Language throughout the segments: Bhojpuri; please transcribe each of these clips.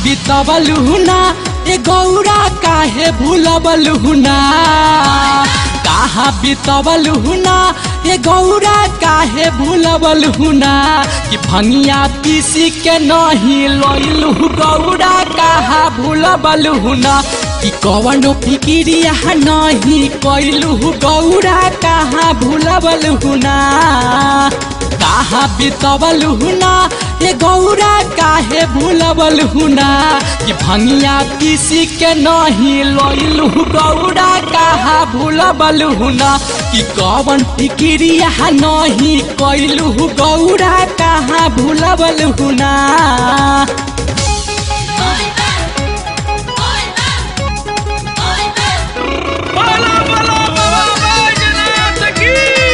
बितवलु ना ए गौरा काहे भूलबलु ना कहाँ बितवलु ना ए गौरा काहे भूलबलु ना कि भंगिया पीसी के नहीं लइलु गौरा कहाँ भूलबलु ना कि कवनो फिकिरिया नहीं कैलु गौरा कहाँ भूलबलु ना कहाँ बितवलु ना ए गौरा काहे भूलबलु ना कि भंगिया पीसी के नहीं लइलु गौरा कहाँ भूलबलु ना कि कवन फिकिरिया नहीं कैलु गौरा कहाँ भूलबलु ना बोला बोला बाबा बैजनाथ की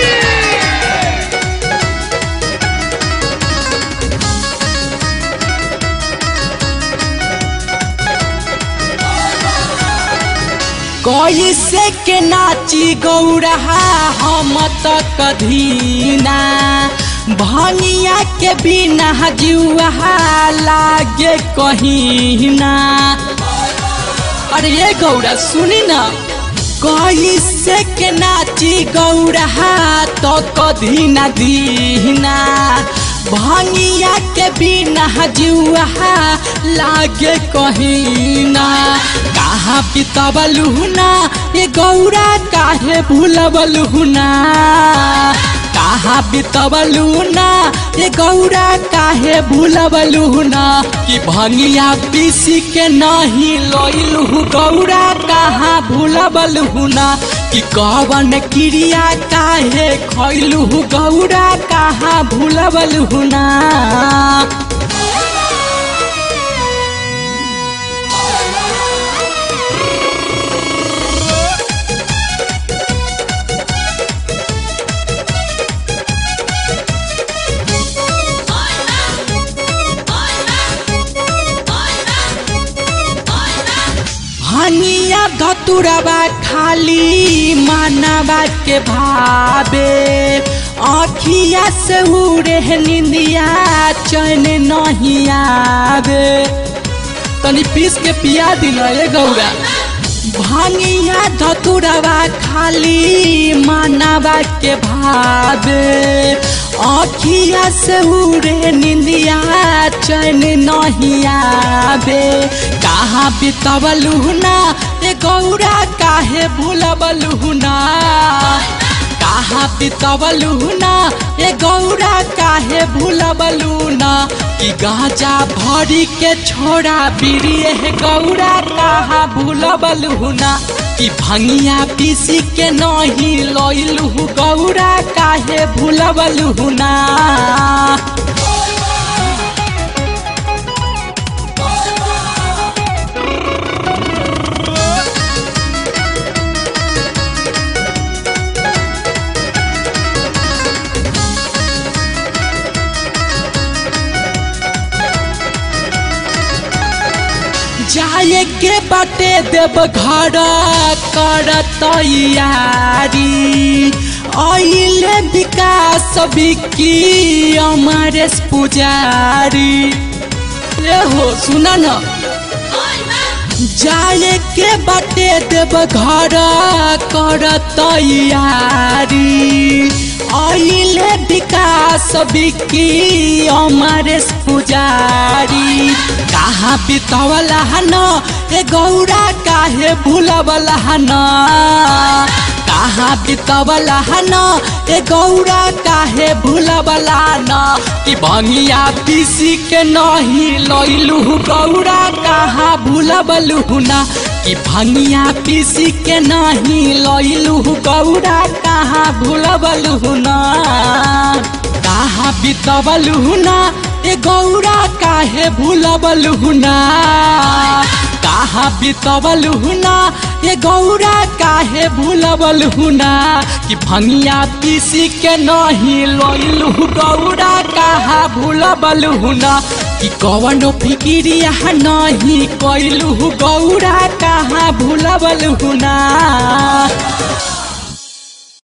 कैसे के नाची गौरा हम त कधीना भनिया के बिना जुआ लागे कहीना अरे ये गौरा सुनी ना कैसे के नाची गौरा तो कधी न दीना भंगिया के बिना जुआ लागे कहीना कहाँ बितबलु ना ये गौरा काहे भूलबलु ना कहाँ बितबलु ना ये गौरा काहे भूलबलु ना कि भंगिया पीसी के नहीं लइलु गौरा कहाँ भूलबलु ना कि कवन क्रिया काहे खैलु गौरा कहाँ भूलबलु ना हनिया धतुरबा खाली मानवा के भावे आखिया से उड़े निंदिया चैन नहीं आवे तनी पीस के पिया दिना ये गौरा भांगिया धतुरबा खाली मानवा के भावे आखिया से उड़े निंदिया चैन नहीं आवे कहाँ बितवलु ना ए गौरा काहे भूलबलु ना कहाँ बितवलु ना ए गौरा काहे भूलबलु ना कि गाजा भरी के छोड़ा बिरिए हे गौरा कहाँ भूलबलु ना कि भंगिया पीसी के नहीं लइलु गौरा काहे भूलबलु ना जाए के बाटे देव घर कर तैयारी अइले विकास बिकी अमरेश पुजारी ए हो सुना न जाए के बाटे देव घर कर तैयारी अइले विकास बिकी अमरेश पुजारी कहाँ बितवला न ए गौरा काहे भूलबला न कहाँ बितवला न ए गौरा काहे भूलबला न कि भंगिया पीसी के नहीं लइलु गौरा कहाँ भूलबलु ना कि भंगिया पीसी के नहीं लइलु गौरा कहाँ भूलबलु ना कहाँ बितवलु ना ए गौरा काहे भूलबलु ना कहाँ बितवलु ना ए गौरा काहे भूलबलु ना कि भंगिया पीसी के नहीं लइलु गौरा कहाँ भूलबलु ना कि कवनो फिकिरिया नहीं कैलु गौरा कहाँ भूलबलु ना